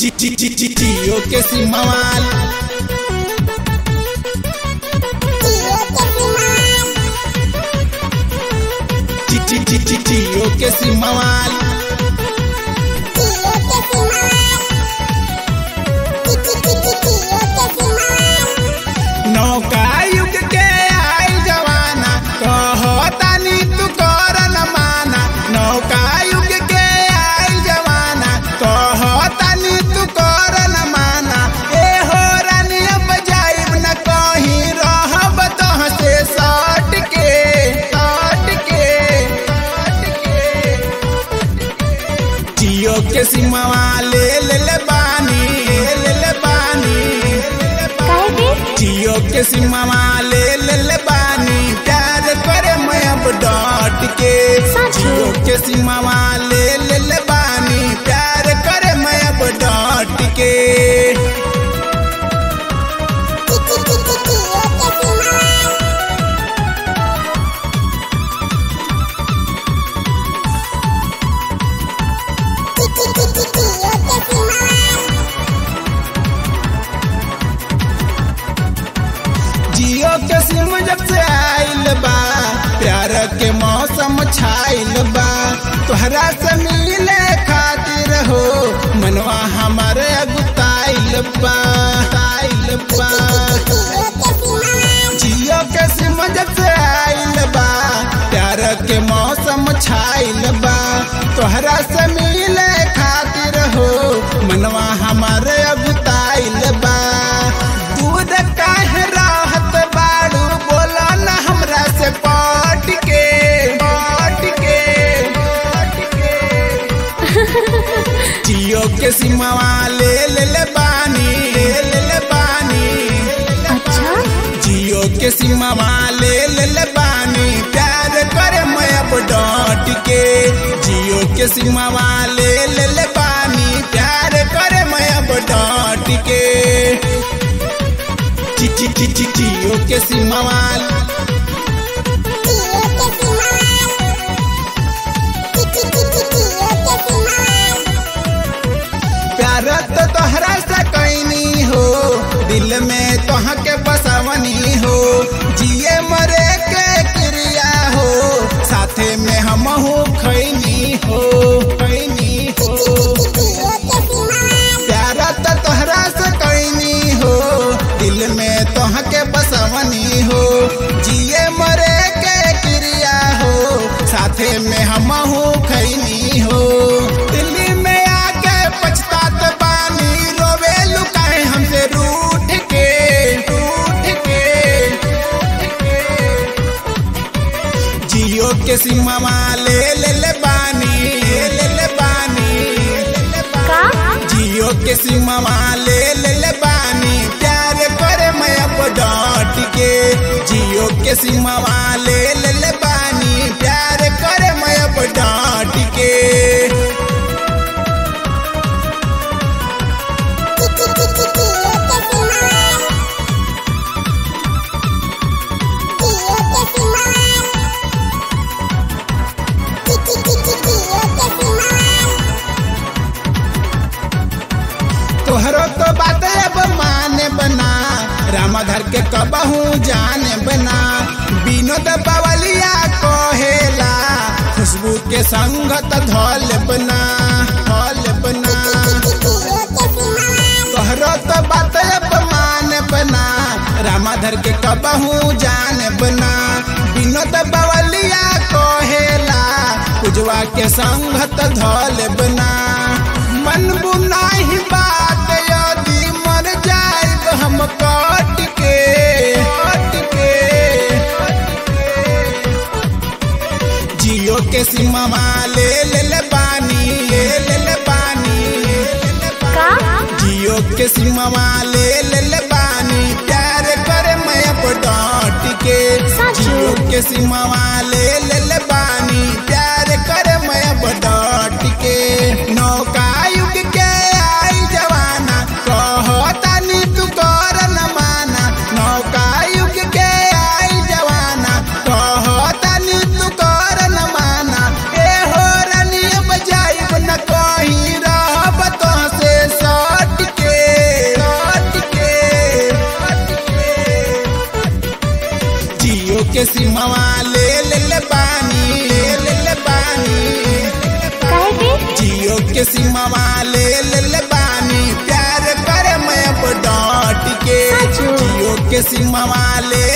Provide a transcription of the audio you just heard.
Tío que sin mamal. Tío que sin mamal. नौका युग के आई जवाना कहो तानी तू कर न माना नौका युग के आई जवाना कहो तानी तू कर न माना ए हो रानी अब जाइब न कहीं रहब तोह से सट के सट के सट के जियो के सिमवा ले ले ले बानी ले ले बानी काहे के जियो के सिमवा ले ले ले बानी प्यार करे मैं अब डट के सच? जियो के सिमवा ले ले ले बानी प्यार करे मैं अब डट के जियो के सिम जब से आइल बा प्यार के मौसम छाइल बा तोहरा से मिले खातिर हो मनवा हमारे अगुताइल बा आइल बा जियो के सिम जब से आइल बा प्यार के मौसम छाइल बा तोहरा से मिले खातिर हो मनवा हमारे अगुताइल बा दूध काहे राहत बाड़ू बोला ना हमरा से पट के पट के पट के जियो के सिमवा ले ले ले बानी ले ले ले बानी अच्छा जियो के सीमा ले ले ले बानी प्यार करे मैं अब डट के जियो के सीमा ले ले ले बानी प्यार करे मैं अब डट के ची ची ची ची जियो के सीमा प्यार तो तोहरा से कैनी हो दिल में तोह के बसवनी हो जिए मरे के क्रिया हो साथे में हम हो खैनी हो खैनी हो प्यार तो तोहरा से कैनी हो दिल में तोह के बसवनी हो जिए मरे के क्रिया हो साथे में हम हो खैनी हो दिल्ली में आके पछतात बानी रोवे लुकाए हमसे रूठ के रूठ के जियो के सीमा ले ले ले बानी ले ले बानी का जियो के सीमा ले ले ले बानी प्यार करे मैं अब डट के जियो के सीमा ले ले ले बानी प्यार करे मैं अब डट के तोहरो तो बात अब माने बना रामाधर के कबहू जाने बना विनोद बवलिया कहेला खुशबू के संगत धौल बना धौल बना तोहरो तो बात अब माने बना रामाधर के कबहू जाने बना विनोद बवलिया कहेला कुजवा के संगत धौल बना मन बुनाही बात यदि मर जाए हम कट के कट के जियो के सीमा ले ले ले बानी ले ले ले बानी का जियो के सीमा ले ले ले बानी प्यार करे मैं अब डट के सच? जियो के सीमा ले ले ले बानी प्यार करे मैं अब डट के नौका युग के आई जवाना कहो तानी तू कर न माना नौका युग के आई जवाना कहो तानी तू कर न माना ए हो रानी अब जाइब न कहीं रहब तो से सट जियो के सिमवा ले ले ले बानी ले ले ले बानी काहे के जियो के सिमवा ले ले ले बानी प्यार करे मैं अब डॉट के साचो। जियो के सिमवा ले